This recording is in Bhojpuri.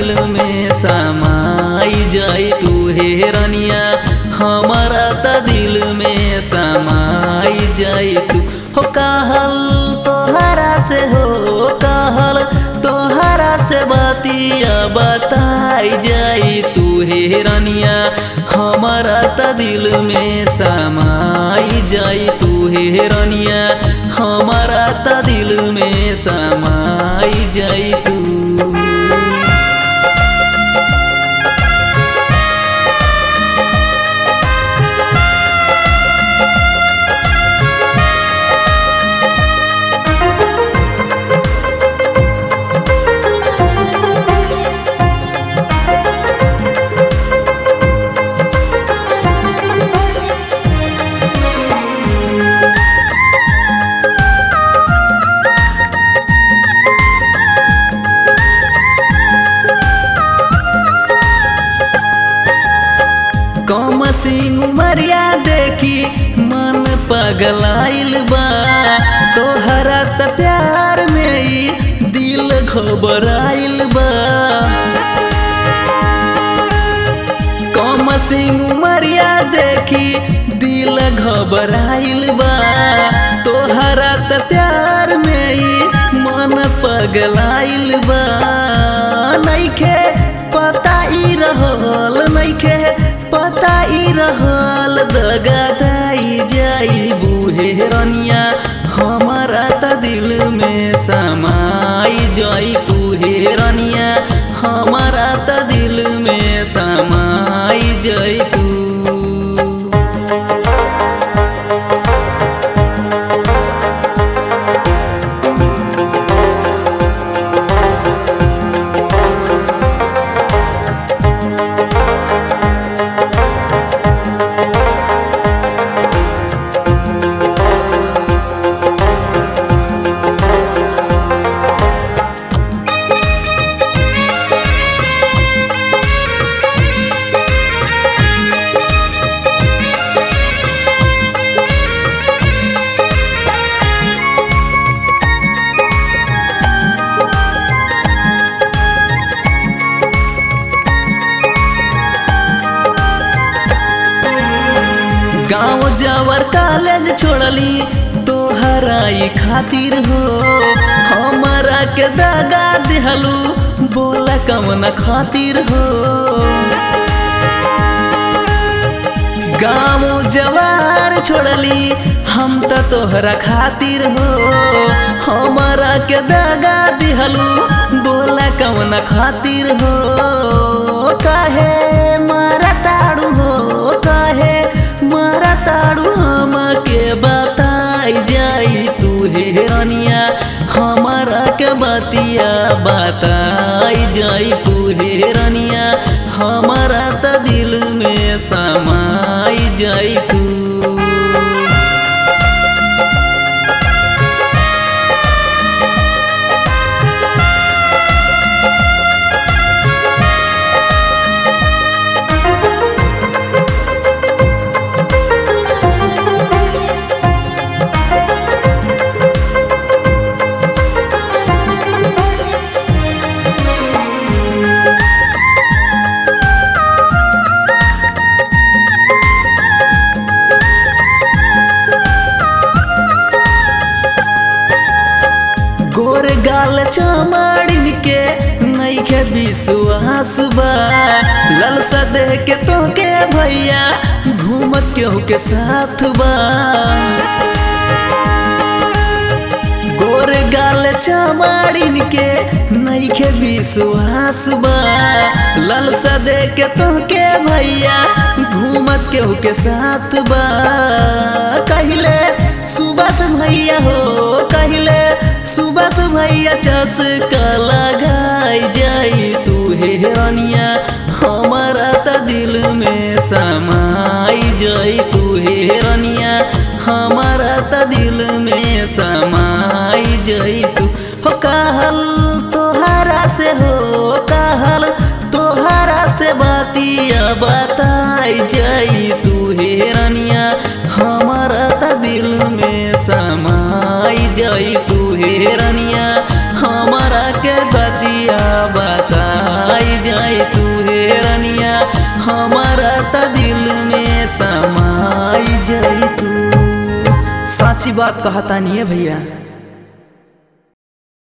दिल में समाई जाई तू हे रनिया हमारा त दिल में समाई जाई तू हो कहल तोहरा से हो कहल तोहरा से बतिया बताई जाई तू हे रनिया हमारा त दिल में समाई जाई तू हे रनिया हमारा त दिल में समाई जाई तू कम सिंह उमरिया देखी मन पगलाइल बा तोहरा त प्यार में ई दिल घबराइल बा कम सिंह उमरिया देखी दिल घबराइल बा तोहरा त प्यार में ई मन पगलाइल बा नइखे पता ई रहल नइखे पता ई रहल दगादाई जाई बूहे रनिया हमारा त दिल में समाई जाई तू हे रनिया हमारा त दिल में समाई जाई तू गाँव जावर कॉलेज छोड़ली तोहराई खातिर हो हमारा के दगा दिहलू बोला कमन खातिर हो गाँव जवार छोड़ली हम त तोहरा खातिर हो हमारा के दगा दिहलू बोला कमन खातिर हो काहे मारा ताड़ू हो काहे मारा ताड़ू हम के बताई जाई तू हे रनिया हमारा के बतिया बताई जाई तू हे रनिया हमारा त दिल में समाई जाई तू गोर गाल चमाड़िन के नइखे विश्वास बा ललसा देह के तोके भैया घूमत केहू के साथ बा गोर गाल चमाड़िन के नइखे विश्वास बा ललसा देह के तोके भैया घूमत केहू के साथ बा कहिले सुबह भैया हो कहिले सुबह भैया चस्का लगाई जाई तू हे रनिया हमारा त दिल में समाई जाई तू हे रनिया हमारा त दिल में समाई जाई तू हो कहल तोहरा से हो कहल तोहरा से बातिया बताई जाई तू हे रनिया हमारा त दिल में समाई जाई तू हे रनिया हमारा के बतिया बताई समाई जाई तू साची बात कहता नहीं है भैया